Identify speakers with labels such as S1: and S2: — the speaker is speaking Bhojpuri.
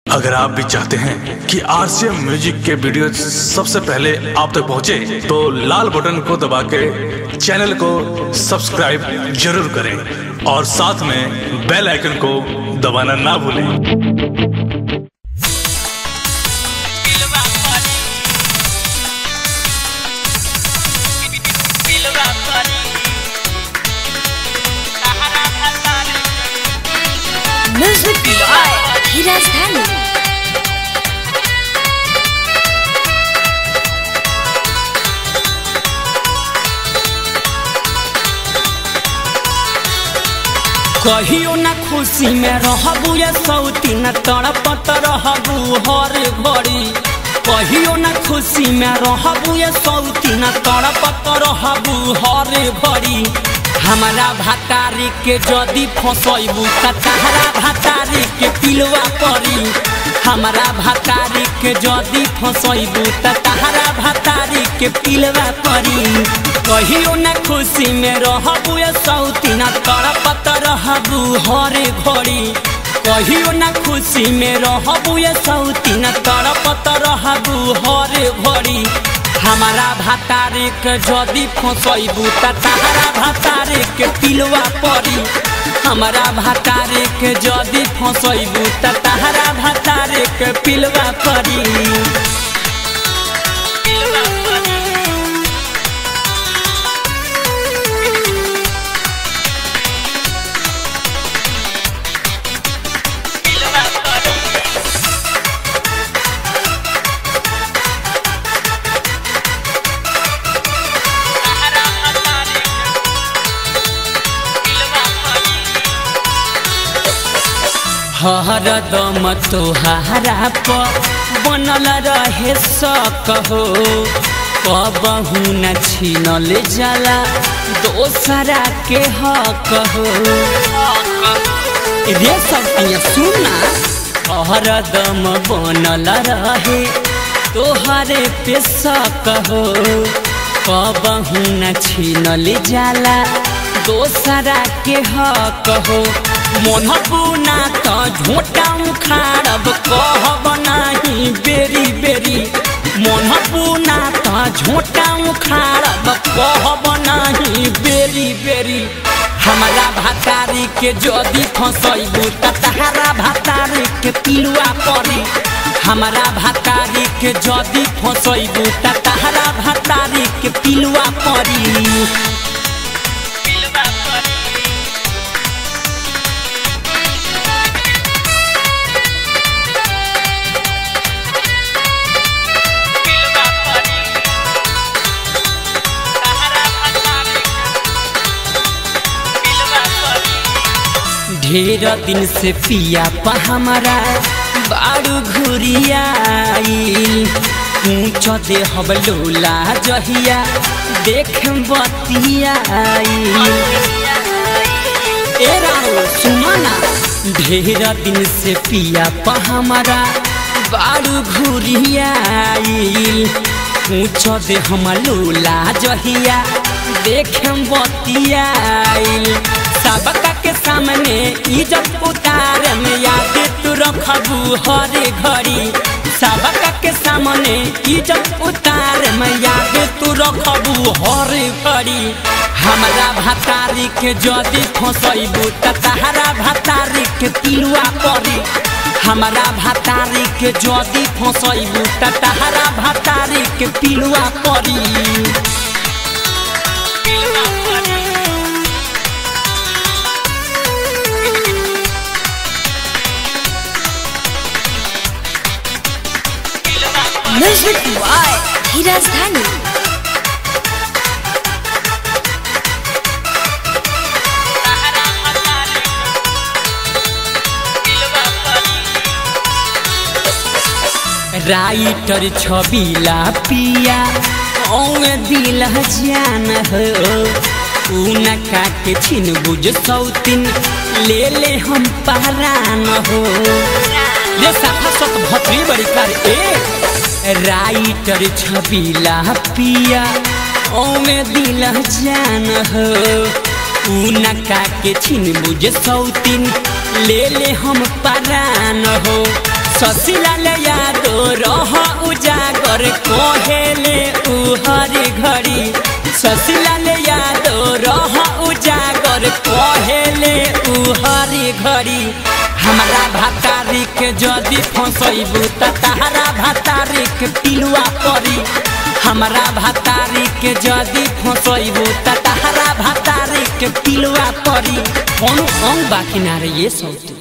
S1: अगर आप भी चाहते हैं कि आरसीएम म्यूजिक के वीडियो सबसे पहले आप तक पहुंचे, तो लाल बटन को दबा के चैनल को सब्सक्राइब जरूर करें और साथ में बेल आइकन को दबाना ना भूलें
S2: Music by Hiraz Dhani.
S3: कहियो ना खुशी में रहबू या सौती न तड़पत रहबू हर घड़ी कहियो ना खुशी में रहबू या सौती न तड़पत रहबू हर घड़ी हमारा भातारी के जदी फसैबू त तहरा भातारी के पिलवा पड़ी हमारा भातारी के जदी फसैबू त तहरा भातारी के पिलवा पड़ी कहियो ना खुशी में रहबू या सौती न तड़पत रहबू हरे घड़ी कहियो ना खुशी में रहबू या सौती न तड़पत रहबू हरे घड़ी हमारा भातारे के जदी फसैबू त तहरा भातारे के पिलवा पड़ी हमारा भातारे के जदी फसैबू त तहरा भातारे के पिलवा पड़ी हरदम तोहारा पर बनल रहे सकहो कबहू न छीनल जाला दोसरा के हक हो रे सब सुना हरदम बनल रहे तोहरे पे सकहो कबहू न छीनल जाला दोसरा के हक हो मन बुना त झोटा उखाड़ब कहब नाही बेरी बेरी मन बुना त झोटा उखाड़ब कहब नाही बेरी बेरी हमारा भातारी के जदी फसैबू त तहारा भातारी के पिलुआ पड़ी हमारा भातारी के जदी फसैबू त तहारा भातारी के पिलुआ पड़ी ढेर दिन से पिया पा हमारा बारू घुरियाई ऊँच दे हब लोला जहिया देख बतियाई ए राहो सुमना ढेर दिन से पिया पा हमारा बारू घुरियाई ऊँच दे हम लोला जहिया देख बतियाई सबका के सामने इज्जत उतार में याद तू रखबू हर घड़ी सबका के सामने इज्जत उतार में याद तू रखबू हर घड़ी हमारा भातारी के जदी फसैबू त तहरा भातारी के पिलुआ पड़ी हमारा भातारी के जदी फसैबू त तहरा भातारी के पिलुआ पड़ी
S2: Music by Hiraz Dhani.
S3: Writer छबीला पिया औवे दिल जान हो उनका के छिन बुझ सौतिन ले ले हम पहरान हो ये साफा सत भतरी बड़ी कर ए राइटर छबीला पिया ओमे दिल जान हो उनका के छिन बुझ सौतिन ले ले हम परान हो ससिलाल यादो रह उजागर कोहेले उ हर घड़ी ससिलाल यादो रह उजागर कोहेले उ हर घड़ी हमरा भातारी के जदि फसैबू त तहरा भातारी के पिलुआ परी हमरा भातारी के जदि फसैबू त तहरा भातारी के पिलुआ परी कोनो अंग बाकी ना रे ये सौती